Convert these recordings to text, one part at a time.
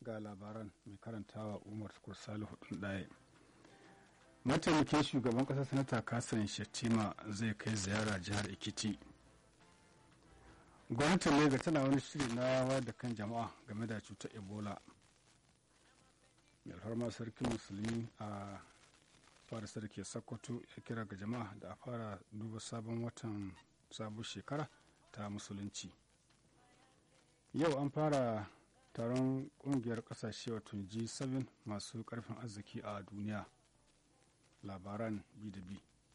ga labaran mai karantawa umar salihu ɗaya mataimakin shugaban ƙasar sanata kasan shettima zai kai ziyara jihar ekiti gwamnatin lega tana wani shiri na wayar da kan jama'a game da cutar ebola mai alfarma sarkin musulmi a fara sarki sokoto ya kira ga jama'a da a fara duba sabon watan sabon shekara ta musulunci yau an fara taron kungiyar kasashe wato g7 masu karfin arziki a duniya labaran b da b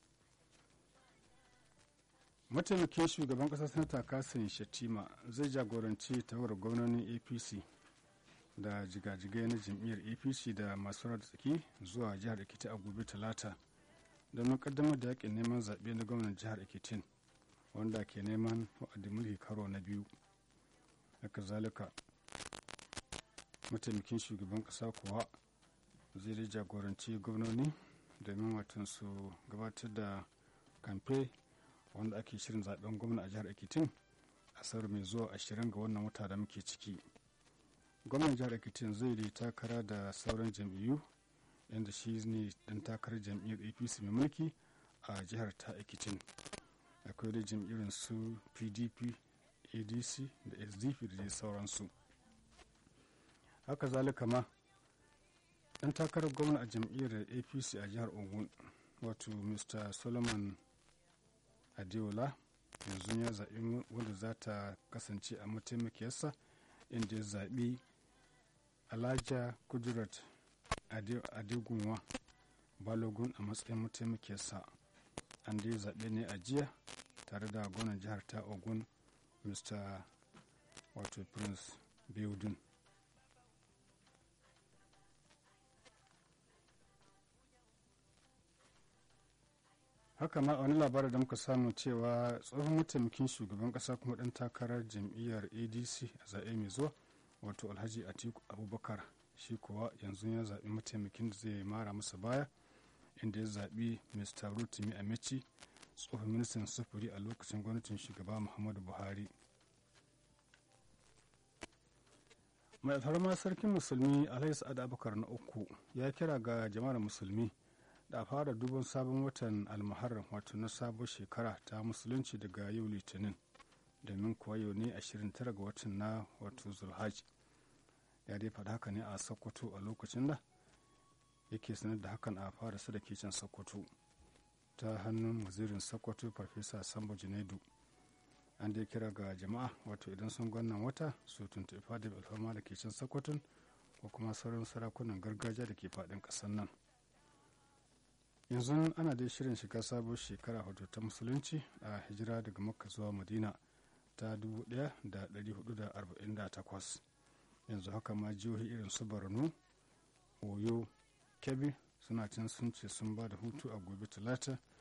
mataimakin shugaban kasar sanata kasin shatima zai jagoranci tawar gwamnonin apc da jigajigai na jam'iyyar apc da masu rada tsaki zuwa jihar ekiti a gobe talata domin kaddamar da yakin neman zaɓe na gwamnan jihar ekitin wanda ke neman wa'adin mulki karo na biyu haka zalika mataimakin shugaban ƙasa kuwa zai da jagoranci gwamnoni domin watan su gabatar da kamfe wanda ake shirin zaben gwamna a jihar ekitin asarar mai zuwa ashirin ga wannan wata da muke ciki gwamnan jihar ekitin zai yi takara da sauran jam'iyyu inda shi ne dan takarar jam'iyyar apc mai mulki a jihar ta ekitin akwai da jam'iyyar su pdp adc da sdp da dai sauransu haka zalika ma dan takarar gwamna a jam'iyyar apc a jihar ogun wato mr solomon adeola yanzu ya zaɓi wanda za ta kasance a mataimakiyarsa inda ya zaɓi alhaja kudurat adegunwa balogun a matsayin mataimakiyarsa an dai zaɓe ne a jiya tare da gwamnan jihar ta ogun mr wato prince beudun haka ma wani labarin da muka samu cewa tsohon mataimakin shugaban kasa kuma dan takarar jam'iyyar adc a zaɓe mai zuwa wato alhaji atiku abubakar shi kuwa yanzu ya zaɓi mataimakin da zai mara masa baya inda ya zaɓi mr rotimi amici tsohon ministan sufuri a lokacin gwamnatin shugaba muhammadu buhari mai alfarma sarkin musulmi alhaji sa'ad abubakar na uku ya kira ga jama'ar musulmi da fara duban sabon watan almuharram wato na sabon shekara ta musulunci daga yau litinin domin kuwa yau ne 29 ga watan na wato zulhaj ya dai faɗa haka ne a sokoto a lokacin da yake sanar da hakan a fara da can sokoto ta hannun wazirin sokoto farfesa sambo junaidu an dai kira ga jama'a wato idan sun gwannan wata su tuntuɓi fadar alfama da ke can sokoton ko kuma sauran sarakunan gargajiya da ke faɗin ƙasar nan yanzu ana dai shirin shiga sabon shekara wato ta musulunci a hijira daga makka zuwa madina ta 1448 yanzu haka ma jihohi irin su borno oyo kebbi suna can sun ce sun ba da hutu a gobe talata